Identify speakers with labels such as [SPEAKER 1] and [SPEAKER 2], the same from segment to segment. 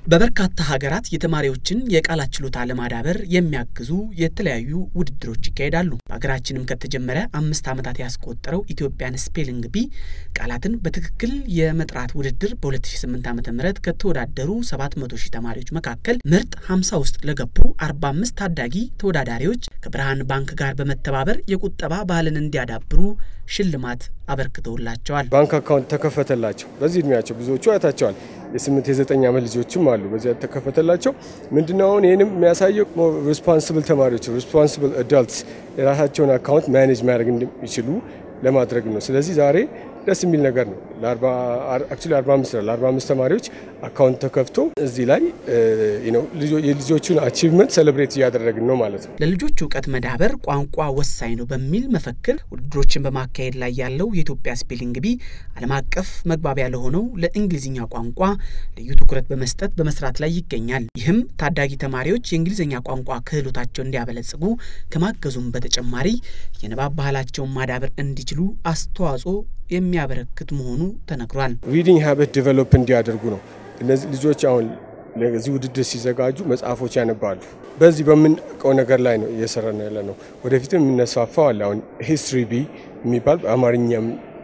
[SPEAKER 1] በበርካታ ሀገራት የተማሪዎችን የቃላት ችሎታ ለማዳበር የሚያግዙ የተለያዩ ውድድሮች ይካሄዳሉ። በሀገራችንም ከተጀመረ አምስት ዓመታት ያስቆጠረው ኢትዮጵያን ስፔሊንግ ቢ ቃላትን በትክክል የመጥራት ውድድር በ2008 ዓ ም ከተወዳደሩ 700 ሺህ ተማሪዎች መካከል ምርጥ 50 ውስጥ ለገቡ 45 ታዳጊ ተወዳዳሪዎች ከብርሃን ባንክ ጋር በመተባበር የቁጠባ ባህልን እንዲያዳብሩ ሽልማት አበርክተውላቸዋል።
[SPEAKER 2] ባንክ አካውንት ተከፈተላቸው። በዚህ እድሜያቸው ብዙዎቹ አይታቸዋል። የስምንት የዘጠኝ ዓመት ልጆችም አሉ። በዚያ ተከፈተላቸው። ምንድነው አሁን ይህንም የሚያሳየው ሪስፖንስብል ተማሪዎች ሪስፖንስብል አዳልትስ የራሳቸውን አካውንት ማኔጅ ማድረግ እንደሚችሉ ለማድረግ ነው። ስለዚህ ዛሬ ደስ የሚል ነገር ነው። አክቹዋሊ 45 ነው ለ45 ተማሪዎች አካውንት ተከፍቶ እዚህ ላይ የልጆቹን አቺቭመንት ሴሌብሬት እያደረግን ነው ማለት ነው።
[SPEAKER 1] ለልጆች እውቀት መዳበር ቋንቋ ወሳኝ ነው በሚል መፈክር ውድድሮችን በማካሄድ ላይ ያለው የኢትዮጵያ ስፔሊንግ ቢ ዓለም አቀፍ መግባቢያ ለሆነው ለእንግሊዝኛ ቋንቋ ልዩ ትኩረት በመስጠት በመስራት ላይ ይገኛል። ይህም ታዳጊ ተማሪዎች የእንግሊዝኛ ቋንቋ ክህሎታቸውን እንዲያበለጽጉ ከማገዙም በተጨማሪ የንባብ ባህላቸውን ማዳበር እንዲችሉ አስተዋጽኦ የሚያበረክት መሆኑ ተነግሯል።
[SPEAKER 2] ሪዲንግ ሀበት ዲቨሎፕ እንዲያደርጉ ነው። እነዚህ ልጆች አሁን ለዚህ ውድድር ሲዘጋጁ መጽሐፎች ያነባሉ። በዚህ በምንቀው ነገር ላይ ነው እየሰራ ነው ያለ ነው። ወደፊትም የምነስፋፋው አለ። አሁን ሂስትሪ ቢ የሚባል በአማርኛም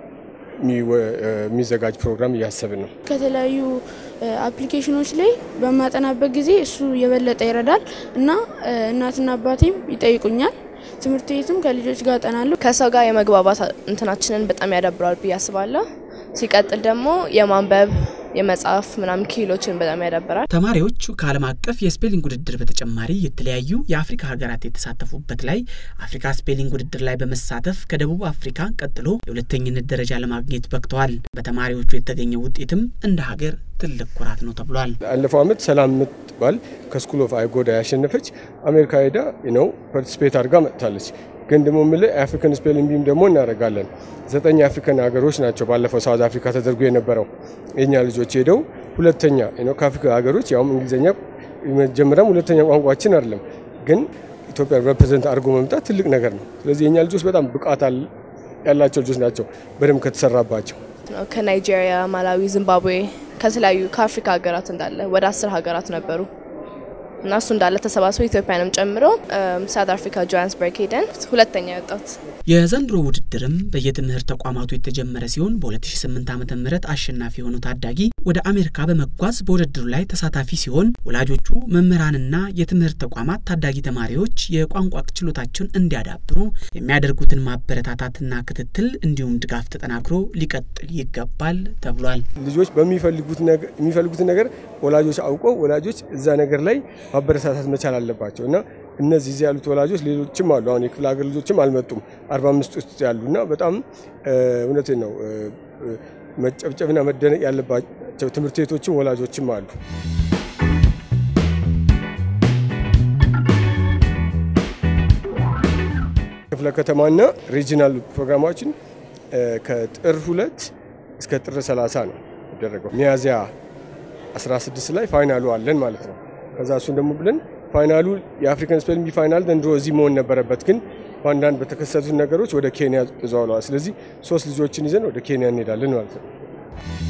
[SPEAKER 2] የሚዘጋጅ ፕሮግራም እያሰብን ነው።
[SPEAKER 3] ከተለያዩ አፕሊኬሽኖች ላይ በማጠናበት ጊዜ እሱ የበለጠ ይረዳል እና እናትና አባቴም ይጠይቁኛል ትምህርት ቤትም ከልጆች ጋር አጠናለሁ።
[SPEAKER 4] ከሰው ጋር የመግባባት እንትናችንን በጣም ያዳብራል ብዬ አስባለሁ። ሲቀጥል ደግሞ የማንበብ የመጽሐፍ ምናምን ክህሎችን በጣም ያዳብራል።
[SPEAKER 1] ተማሪዎቹ ከዓለም አቀፍ የስፔሊንግ ውድድር በተጨማሪ የተለያዩ የአፍሪካ ሀገራት የተሳተፉበት ላይ አፍሪካ ስፔሊንግ ውድድር ላይ በመሳተፍ ከደቡብ አፍሪካ ቀጥሎ የሁለተኝነት ደረጃ ለማግኘት በቅተዋል። በተማሪዎቹ የተገኘው ውጤትም እንደ ሀገር ትልቅ ኩራት ነው ተብሏል።
[SPEAKER 2] አለፈው ዓመት ሰላም የምትባል ከስኩል ኦፍ አይጎዳ ያሸነፈች አሜሪካ ሄዳ ነው ፓርቲስፔት አድርጋ መጥታለች። ግን ደግሞ የምልህ የአፍሪካን ስፔሊንግ ቢም ደግሞ እናደርጋለን። ዘጠኝ የአፍሪካን ሀገሮች ናቸው ባለፈው ሳውዝ አፍሪካ ተደርጎ የነበረው የኛ ልጆች ሄደው ሁለተኛ ከአፍሪካ ሀገሮች ያውም እንግሊዝኛ መጀመሪያም ሁለተኛ ቋንቋችን አይደለም፣ ግን ኢትዮጵያ ሬፕሬዘንት አድርጎ መምጣት ትልቅ ነገር ነው። ስለዚህ የኛ ልጆች በጣም ብቃት ያላቸው ልጆች ናቸው በደንብ ከተሰራባቸው።
[SPEAKER 4] ከናይጄሪያ፣ ማላዊ፣ ዚምባብዌ ከተለያዩ ከአፍሪካ ሀገራት እንዳለ ወደ አስር ሀገራት ነበሩ እና እሱ እንዳለ ተሰባስበው ኢትዮጵያንም ጨምሮ ሳውት አፍሪካ ጆሃንስበርግ ሄደን ሁለተኛ የወጣት
[SPEAKER 1] የዘንድሮ ውድድርም በየትምህርት ተቋማቱ የተጀመረ ሲሆን በ2008 ዓ ም አሸናፊ የሆነው ታዳጊ ወደ አሜሪካ በመጓዝ በውድድሩ ላይ ተሳታፊ ሲሆን ወላጆቹ፣ መምህራንና የትምህርት ተቋማት ታዳጊ ተማሪዎች የቋንቋ ችሎታቸውን እንዲያዳብሩ የሚያደርጉትን ማበረታታትና ክትትል እንዲሁም ድጋፍ ተጠናክሮ ሊቀጥል ይገባል ተብሏል።
[SPEAKER 2] ልጆች በሚፈልጉትን ነገር ወላጆች አውቀው ወላጆች እዛ ነገር ላይ ማበረታታት መቻል አለባቸው እና እነዚህ እዚህ ያሉት ወላጆች ሌሎችም አሉ። አሁን የክፍለ ሀገር ልጆችም አልመጡም አርባ አምስት ውስጥ ያሉና በጣም እውነቴን ነው መጨብጨብና መደነቅ ያለባቸው ትምህርት ቤቶችም ወላጆችም አሉ። ክፍለ ከተማና ሪጂናል ፕሮግራማችን ከጥር ሁለት እስከ ጥር 30 ነው የሚደረገው። ሚያዝያ 16 ላይ ፋይናሉ አለን ማለት ነው። ከዛ እሱን ደግሞ ብለን ፋይናሉ የአፍሪካን ስፔሊንግ ቢ ፋይናል ዘንድሮ እዚህ መሆን ነበረበት፣ ግን በአንዳንድ በተከሰቱት ነገሮች ወደ ኬንያ ተዘዋውለዋል። ስለዚህ ሶስት ልጆችን ይዘን ወደ ኬንያ እንሄዳለን ማለት ነው።